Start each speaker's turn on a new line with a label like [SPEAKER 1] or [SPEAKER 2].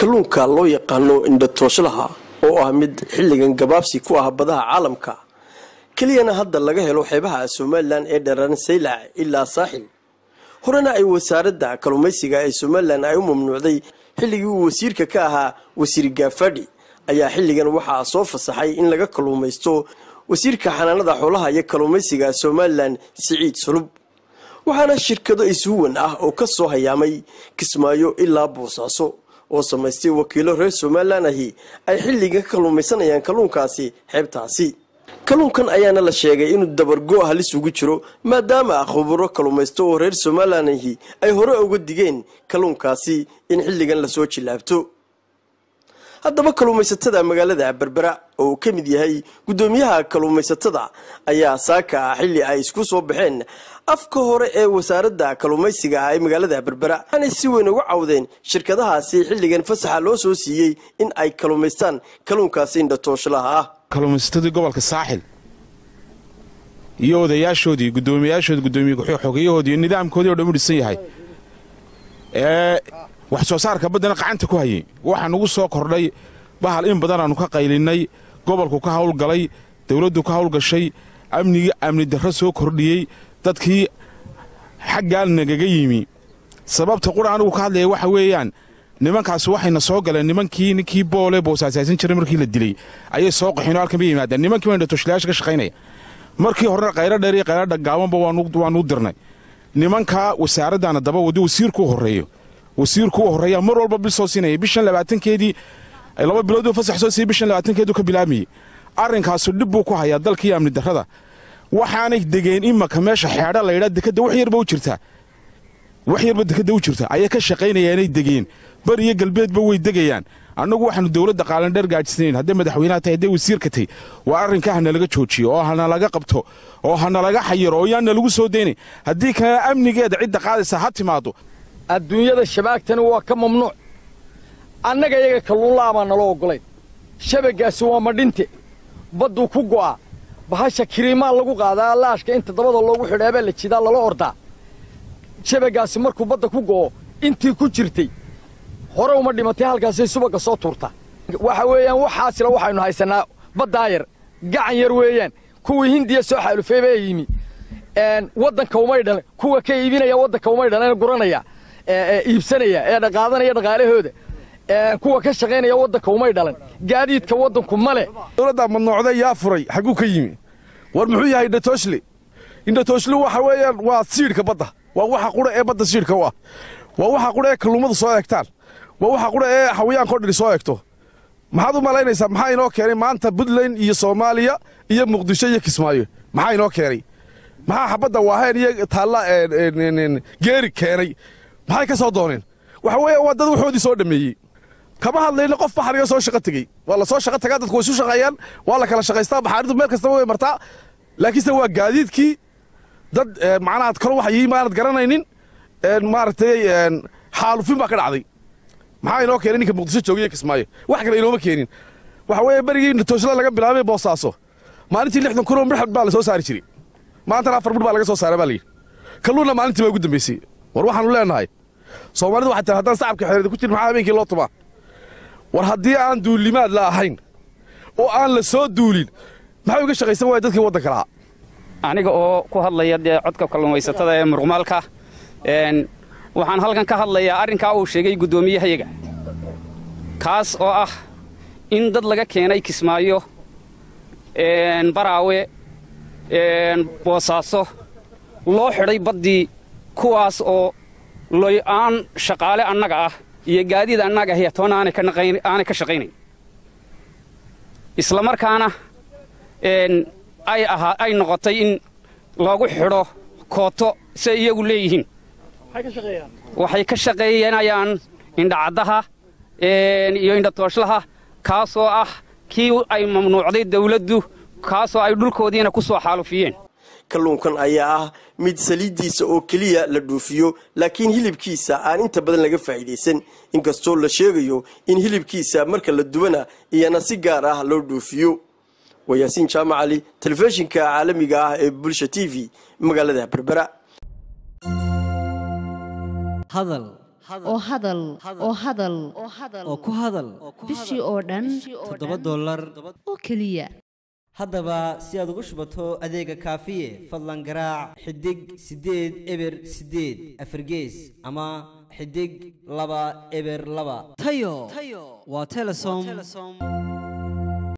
[SPEAKER 1] kalluunka loo yaqaano indhatooslaha oo ah mid xilligan gabaabsi ku ah badaha caalamka keliyana hadda laga helo xeebaha somalilan ee dheran saylac ilaa saaxil horena ay wasaaradda kalluumaysiga ee somalilan ay u mamnuucday xilligii uu wasiirka ka ahaa wasiir gaafadhi ayaa xilligan waxaa soo fasaxay in laga kalluumaysto wasiirka xanaanada xoolaha iyo kalluumaysiga somalilan siciid sulub waxaana shirkado ishuwan ah oo ka soo hayaamay kismaayo ilaa boosaaso oo samaystay wakiilo reer somalilan ahi ay xilligan ka kalluumaysanayaan kalluunkaasi xeebtaasi kalluunkan ayaana la sheegay inuu dabargo halis ugu jiro maadaama khuburo kalluumaysto oo reer somalilan ahi ay hore uga digeen kalluunkaasi in xilligan lasoo jilaabto haddaba kalluumaysatada magaalada berbera oo uu ka mid yahay guddoomiyaha kalluumaysatada ayaa saaka ah xilli ay isku soo baxeen afka hore ee wasaaradda kalluumaysiga ah ee magaalada berbera waxaanay si weyn uga cawdeen shirkadahaasi xilligan fasaxa loo soo siiyey in ay kalluumaystaan kalluunkaasi indhatooslaha ah
[SPEAKER 2] kalluumaysatadii gobolka saaxil iyo odayaashoodii guddoomiyayaashoodii guddoomiye xogeyahoodii iyo nidaamkoodii o dhan u dhisan yahay ee wax soo saarka baddana qacanta ku hayay waxaa nugu soo kordhay bahal in badan aannu ka qaylinnay gobolku ka hawlgalay dawladdu ka hawlgashay amnigii amni darro soo kordhiyey dadkii xaggaal nagaga yimi sababta qura anigu ka hadlaya waxa weeyaan nimankaasi waxayna soo galeen nimankii ninkii boole boosaasaysan jiray markii la dilay ayay soo qaxeen oo halkan bay yimaadeen nimankii baa indhatooshalayaasha ka shaqaynaya markii horena qaylo dheer iyo qaylo dhagaabanba waanuu dirnay nimankaa wasaaraddaana daba wadi wasiirkuu horreeyo wasiirkuu horreeyaa mar walba bil soo siinaya bishan labaatankeedii laba bilooduu fasax soo siiyey bishan labaatankeeduu ka bilaabmayey arrinkaasu dhib buu ku hayaa dalkii amni darrada waxaanay degeen imaka meesha xeedha laydhaa dekadda wax yarba u jirtaa wax yarba dekadda u jirta ayay ka shaqaynayaanay degeen bari iyo galbeedba way degayaan annagu waxaanu dowladda qaalandheer gaajisnayn hadday madaxweynaha tahay hadday wasiirka tahay waa arrinkaa hanalaga joojiyo oo hanalaga qabto oo hanalaga xayiro oo yaanna lagu soo daynay haddii kalena amnigeeda cidda qaadaysa ha timaado
[SPEAKER 3] adduunyada shabaagtani waa ka mamnuuc annaga iyaga kalluunla'abaa naloo oggolayn shabaggaasi waa madhinte badduu ku go'aa bahasha kiriimaa lagu qaadaa laashka inta dabada loogu xidhaabaa la jidaa lala ordaa shabaggaasi markuu badda ku go'o intii ku jirtay hore uma dhimatay halkaasay subagga soo tuurtaa waxa weeyaan waxaasila waxaynu haysannaa baddaa yar gacan yar weeyaan kuwii hindiya soo xaalufay baa yimi waddanka umay dhalan kuwa ka iibinaya waddanka umay dhalan guranaya iibsanaya ee qaadanaya dhaqaalahooda kuwa ka shaqaynaya waddanka umay dhalan gaadiidka waddanku ma leh
[SPEAKER 4] dowladdaa madnoocday yaa furay xagguu ka yimi war muxuu yahay indhatooshli indhatooshli waxa weeyaan waa siidhka badda waa waxa qudha ee badda siidhka u ah waa waxa qudha ee kalluumadu soo eegtaan waa waxa qudha ee xawayaanko dhiri soo eegto maxaad u malaynaysaa maxaa inoo keenay maanta puntland iyo soomaaliya iyo muqdisho iyo kismaayo maxaa inoo keenay maxaa xabadda waaheen iyo taalla geeri keenay maxay ka soo dooneen waxa weeyaan waa dad waxoodii soo dhammeeyey kama hadlayna qof baxariga soo shaqo tegey waa la soo shaqo tagaa dadku way isu shaqeeyaan waa la kala shaqaystaa baxaaridu meel kastaba way martaa laakiinse waa gaadiidkii dad macnaha kalo waxa yihiin maanad garanaynin maaragtay xaalufin baa ka dhacday maxaa inoo keenay ninka muqdisho joogaya kismaayo wax kale inooma keenin waxa weeye berigii indhatooshla laga bilaabay boosaaso maalintii lixdan kun oo midxad baa la soo saari jiray maantana afar midh baa laga soo saaray baa layidhi kalluunna maalintii baa ugu dambaysay war waxaanu leenahay soomaalidu waxay tahay haddaan sacabka xereeda ku jirin maxaa habeenkii loo tumaa war haddii aan duulimaad la ahayn oo aan la soo duulin maxay uga shaqaysan waaya dadkii waddanka lahaa
[SPEAKER 5] aniga oo ku hadlaya dee codka kalluumaysatada ee muruqmaalka waxaan halkan ka hadlayaa arrinkaa uu sheegay guddoomiyahayaga kaas oo ah in dad laga keenay kismaayo baraawe boosaaso loo xidhay baddii kuwaas oo loy-aan shaqaale annaga ah iyo gaadiid annaga ahiya toona aanay ka shaqaynayn isla markaana ay noqotay in loogu xidho kooto say iyagu leeyihiin waxay ka shaqeeyanayaan indhacaddaha iyo indhatooslaha kaasoo ah kii ay mamnuucday dawladdu kaasoo ay dhulkoodiina ku soo xaalufiyeen
[SPEAKER 1] kalluunkan ayaa ah mid saliiddiisa oo keliya la dhuufiyo laakiin hilibkiisa aan inta badan laga faa'iidaysan inkastoo la sheegayo in hilibkiisa marka la dubana iyana si gaar ah loo dhuufiyo waa yaasiin jaamacali telefishinka caalamiga ah ee bulsha t v magaalada berbera
[SPEAKER 6] hadal oo hadal oo hadal
[SPEAKER 7] oo ku hadal
[SPEAKER 6] bishii oo dhan
[SPEAKER 7] toddoba dollar
[SPEAKER 6] oo keliya
[SPEAKER 7] haddaba si aad ugu shubato adeega kaafiye fadlan garaac xidig siddeed eber siddeed afargees ama xidig laba eber laba tayo waa telesom